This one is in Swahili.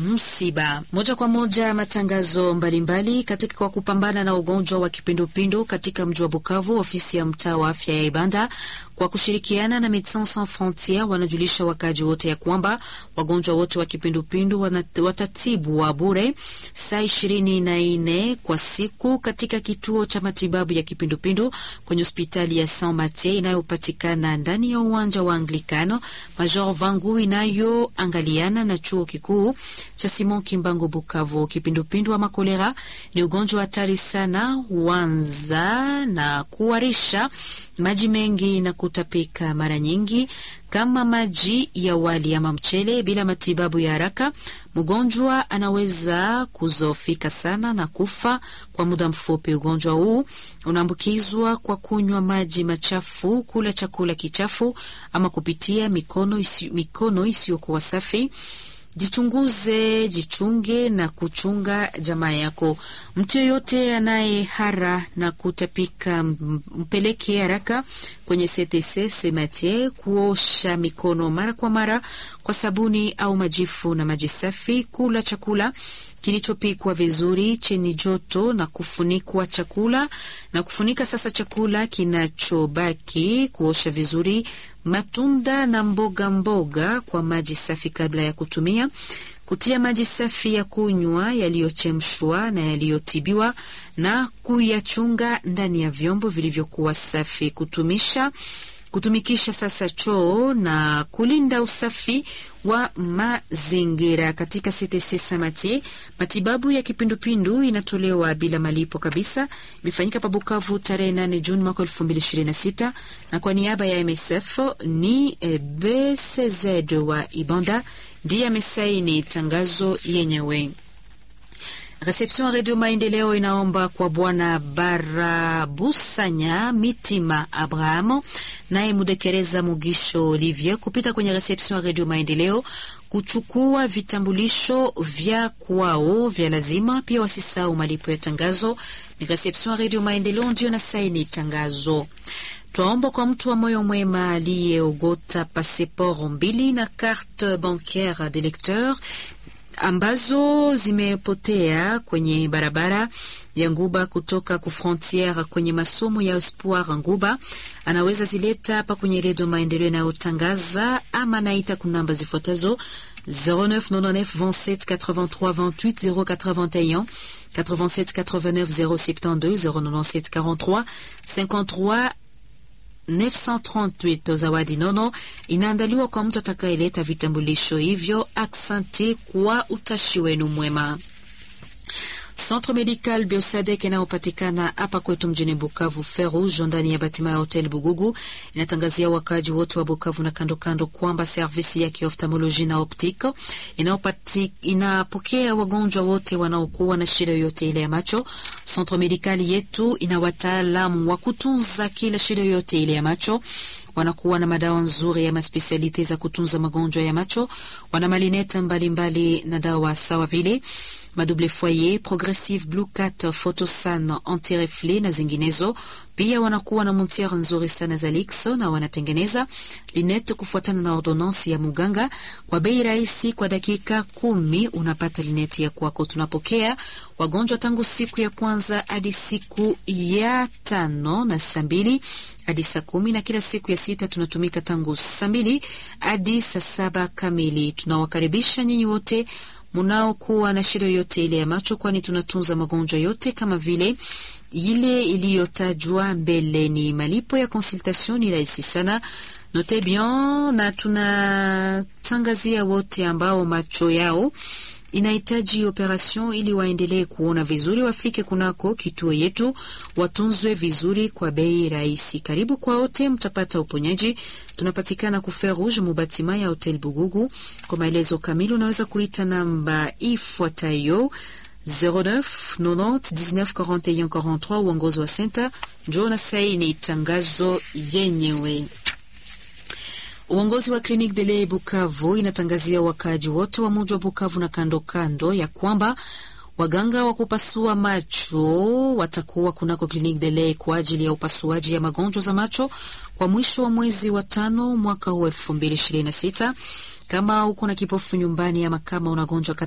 msiba. Moja kwa moja matangazo mbalimbali katika kwa kupambana na ugonjwa wa kipindupindu katika mji wa Bukavu. Ofisi ya mtaa wa afya ya Ibanda kwa kushirikiana na Medecins Sans Frontieres wanajulisha wakaji wote ya kwamba wagonjwa wote wa kipindupindu watatibu wa bure saa ishirini na nne kwa siku katika kituo cha matibabu ya kipindupindu kwenye hospitali ya Saint Mathieu inayopatikana ndani ya uwanja wa Anglikano Major Vangu inayoangaliana na chuo kikuu cha Simon Kimbangu Bukavu. Kipindupindu ama kolera ni ugonjwa hatari sana, huanza na kuwarisha maji mengi na kutapika mara nyingi kama maji ya wali ama mchele. Bila matibabu ya haraka, mgonjwa anaweza kuzofika sana na kufa kwa muda mfupi. Ugonjwa huu unaambukizwa kwa kunywa maji machafu, kula chakula kichafu ama kupitia mikono isi, mikono isiyokuwa safi. Jichunguze, jichunge na kuchunga jamaa yako. Mtu yoyote anaye hara na kutapika, mpeleke haraka kwenye CTC Sematie kuosha mikono mara kwa mara kwa sabuni au majifu na maji safi. Kula chakula kilichopikwa vizuri chenye joto na kufunikwa chakula na kufunika sasa chakula kinachobaki. Kuosha vizuri matunda na mboga mboga kwa maji safi kabla ya kutumia. Kutia maji safi ya kunywa yaliyochemshwa na yaliyotibiwa na kuyachunga ndani ya vyombo vilivyokuwa safi. Kutumisha kutumikisha sasa choo na kulinda usafi wa mazingira. Katika CTC Samati, matibabu ya kipindupindu inatolewa bila malipo kabisa. Imefanyika pa Bukavu tarehe 8 Juni mwaka 2026, na kwa niaba ya MSF ni BCZ wa Ibanda ndiye amesaini tangazo yenyewe. Reception ya Radio Maendeleo inaomba kwa Bwana Barabusanya Mitima Abrahamu naye Mudekereza Mugisho Olivier kupita kwenye reception ya Radio Maendeleo kuchukua vitambulisho vya kwao vya lazima. Pia wasisahau malipo ya tangazo. Ni reception ya Radio Maendeleo ndio na saini tangazo. Twaomba kwa mtu wa moyo mwema aliyeogota passport mbili na carte bancaire de lecteur ambazo zimepotea kwenye barabara ya Nguba kutoka ku frontiere kwenye masomo ya Espoir Nguba, anaweza zileta hapa kwenye redio Maendeleo inayotangaza ama naita kunamba zifuatazo 0999 27 83 28 081 87 89 072 097 43 53 938 zawadi nono inaandaliwa kwa mtu atakayeleta vitambulisho hivyo. Aksanti kwa utashi wenu mwema. Centre Medical Biosadek inayopatikana hapa kwetu mjini Bukavu Ferouge ndani ya batima ya Hotel Bugugu inatangazia wakaji wote wa Bukavu na kando kando kwamba servisi ya kioftalmoloji na optique inapokea wagonjwa wote wanaokuwa na shida yoyote ile ya macho. Centre Medical yetu ina wataalamu wa kutunza kila shida yoyote ile ya macho wanakuwa na madawa nzuri ya maspesialite za kutunza magonjwa ya macho. Wana malineta mbalimbali na dawa sawa vile madouble foyer, progressive blue cat, photosan, antirefle na zinginezo. Pia wanakuwa na montiere nzuri sana za Lixo na wanatengeneza linete kufuatana na ordonansi ya muganga kwa bei rahisi. Kwa dakika kumi unapata linete ya kwako. Tunapokea wagonjwa tangu siku ya kwanza hadi siku ya tano na saa mbili hadi saa kumi na kila siku ya sita tunatumika tangu saa mbili hadi saa saba kamili. Tunawakaribisha nyinyi wote munaokuwa na shida yoyote ile ya macho, kwani tunatunza magonjwa yote kama vile ile iliyotajwa mbeleni. Malipo ya consultation ni rahisi sana, note bien, na tunatangazia wote ambao macho yao inahitaji operation ili waendelee kuona vizuri, wafike kunako kituo yetu, watunzwe vizuri kwa bei rahisi. Karibu kwa wote, mtapata uponyaji. Tunapatikana ku Fer Rouge mubatima ya Hotel Bugugu. Kwa maelezo kamili unaweza kuita namba ifuatayo 09 90 19 41 43. Uongozi wa senta njo na saini tangazo yenyewe. Uongozi wa Clinique de lait Bukavu inatangazia wakaaji wote wa muji wa Bukavu na kando kando ya kwamba waganga wa kupasua macho watakuwa kunako Clinique de lait kwa ajili ya upasuaji ya magonjwa za macho kwa mwisho wa mwezi wa tano mwaka huu elfu mbili ishirini na sita. Kama uko na kipofu nyumbani ama kama unagonjwa